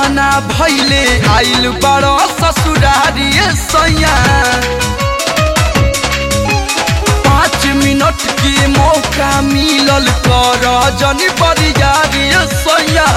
गावना भैले आइल बड़ ससुरारी सैया पाँच मिनट के मौका मिलल कर जनी बरियारी सैया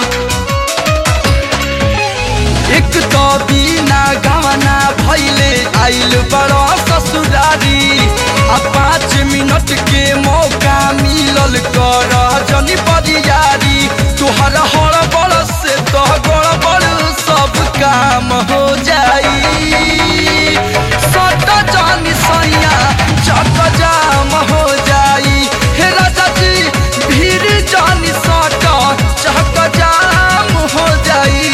एक तो बिना गावना भैले आइल बड़ ससुरारी आ पाँच मिनट के मौका मिलल कर जनी बरियारी तुहर हड़बड़ से तो गड़बड़ सब काम हो जाई सट जानी सैया चक जाम हो जाई हे राजा जी भीड़ जानी सट चक जाम हो जाई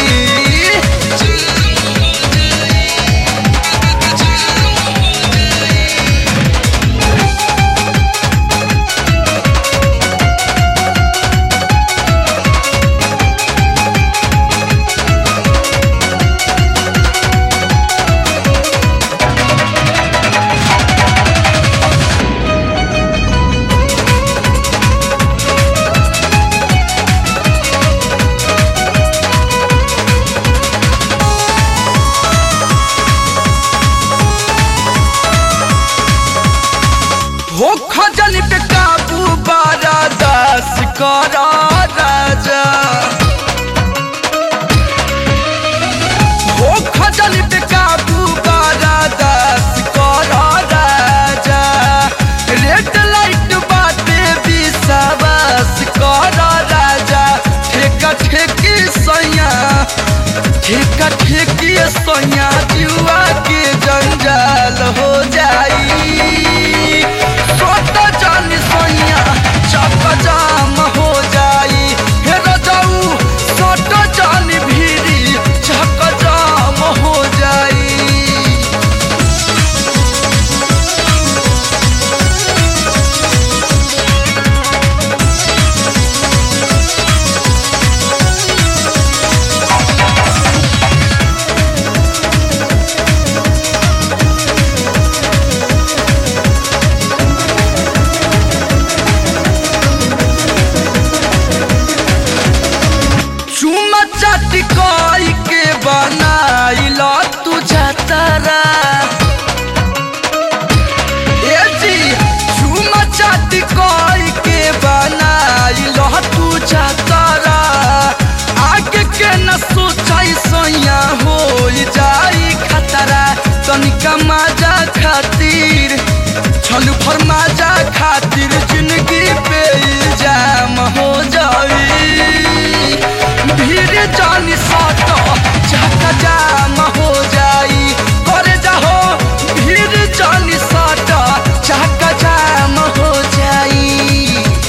हो खजल पे काबू बारा दास कर राजा हो खजल पे काबू बारा दास कर राजा रेड लाइट बाटे विश्वास कर राजा ठेका ठेकी सैया ठेका ठेकी सैया जुआ के जंजाल हो जाई सोट जानी सैया चक जाम हो जाई हे रजाऊ सोट जानी भीरी चक जाम हो जाई चुमा चाटी कोई के बनाइल तू जातरा ए जी चुमा चाटी कोई के बनाइल तू जातरा आगे के न सोचाई सैया हो जाई खतरा तनिका मजा खातिर छलू फरमाजा खातिर जिंदगी पे इल्जाम हो जाई भीड़ जानी साट चाका जाम हो जाई करे जाहो भीड़ जानी साट चाका जाम हो जाई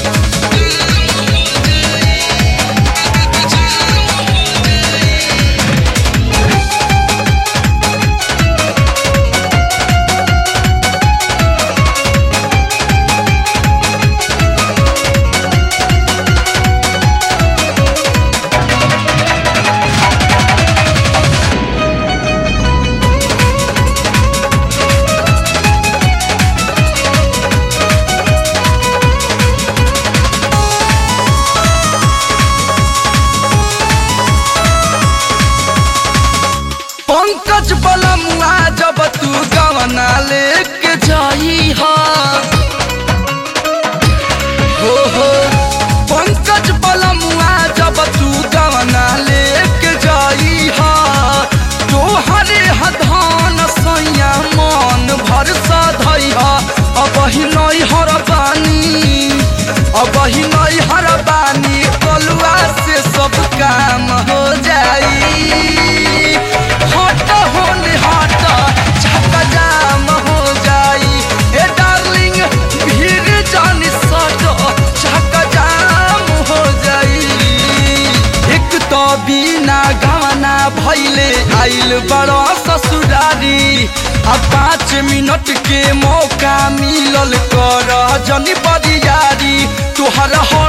पंकज बलमुआ जब तू गवना लेके जाई हा हो हो पंकज बलमुआ जब तू गवना लेके जाई हा तोहरे हधान सैया मन भर सधई हा अब ही नहीं हर बानी अब ही नहीं हर बानी कलुआ से सब काम हो जाई हट होने हट छक्का जाम हो जाई ए डार्लिंग भीड़ जानी सट छक्का जाम हो जाई एक तो बिना गाना भैले आइल बड़ ससुरारी आ पाँच मिनट के मौका मिलल कर जनी बरियारी तोहर